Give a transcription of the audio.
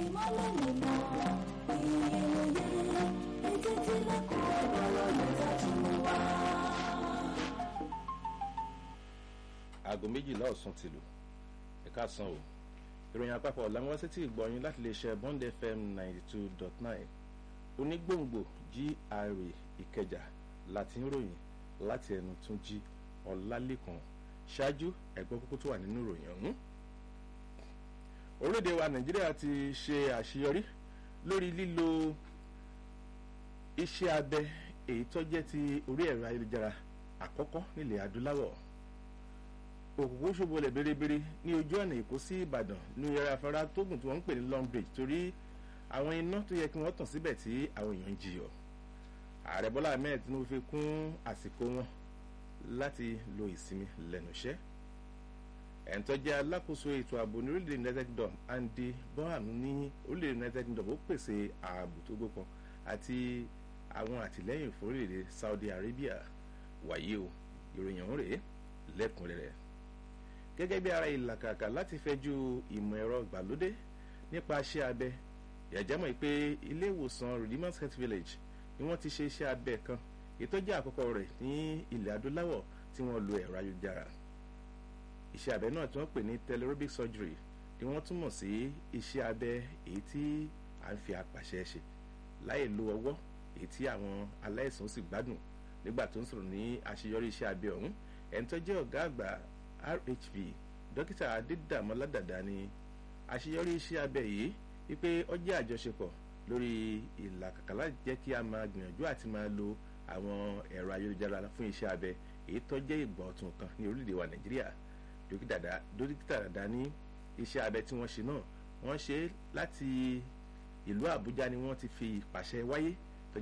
ìmọ̀lẹ̀ nínú ìyẹyẹ etí tí lẹ́kọ̀ọ́ ọ̀rọ̀ níta tún wá. aago méjìlá ọ̀sán ti lù ẹ̀ka san o ìròyìn àpapọ̀ làwọn tí ìgbọ̀nyìn láti lè ṣe bond fm ninety two dot nine onígbòǹgbò gra ìkẹjà láti ń ròyìn láti ẹnu tún jí ọlálẹ́kan ṣáájú ẹ̀gbọ́n kókó tó wà nínú ìròyìn ọ̀hún. orílẹ̀-èdè wa nàìjíríà ti ṣe àṣeyọrí lórí lílo iṣẹ́ abẹ èyí tó jẹ́ ti orí ẹ̀rọ ayélujára àkọ́kọ́ nílẹ̀ adúláwọ̀ òkùnkùn ṣòbọlẹ̀ bérebére ní ojú ọ̀nà èkó sí ìbàdàn ní yàrá afárá tógùn tí wọ́n ń pè ní long bridge torí àwọn iná tó yẹ kí wọ́n tàn síbẹ̀ tí àwọn èèyàn ń jiyọ̀ ààrẹ bọ́lá ahmed tinubu fi kún àsìkò wọn láti lo ìsinmi lẹ́nu iṣẹ́ ẹ̀ńtọ́ jẹ́ alákòóso ètò ààbò ní orílẹ̀ united kingdom andy bonham ní orílẹ̀ united kingdom ó pèsè ààbò tó gbókan àti àwọn àtìlẹ́yìn fún orílẹ̀ saudi arabia wàyí o ìròyìn ọ̀hún rèé lẹ́kùnrẹ́rẹ́ gẹ́gẹ́ bí ara ìlàkàkà láti fẹ́jú ìmọ̀ ẹ̀rọ ìgbàlódé nípa iṣẹ́ abẹ ìyàjámọ̀ pé ilé ìwòsàn redeemers health village ni wọ́n ti ṣe iṣẹ́ abẹ kan ìtọ́jú àkọ́kọ́ rẹ̀ ní ilẹ̀ adúláwọ̀ tí wọ́n lo ẹ̀rọ ayélujára iṣẹ́ abẹ náà tí wọ́n pè ní telerobic surgery ni wọ́n túmọ̀ sí iṣẹ́ abẹ èyí tí à ń fi apàṣẹ ṣe láì lo ọwọ́ èyí tí àwọn aláìsàn sì gbádùn nígbà tó ń sọ̀rọ̀ ní àṣeyọrí iṣẹ́ abẹ ọ̀hún ẹni tó jẹ́ ọ̀gá àgbà rhv dókítà adédàmọ́ládàdá ni àṣeyọrí iṣẹ́ abẹ yìí wípé ó jẹ́ àjọṣepọ̀ lórí ìlàkàkà láti jẹ́ kí a máa gbìyànjú àti máa lo àwọn ẹ̀rọ ayélujára fún iṣẹ́ abẹ èyí tó jẹ́ ìgbà ọ̀tun kan ní orílẹ̀-èdè wa nàìjíríà dókítà dàdá ní iṣẹ́ abẹ tí wọ́n ṣe náà wọ́n ṣe láti ìlú àbújá ni wọ́n ti fi ìpàṣẹ wáyé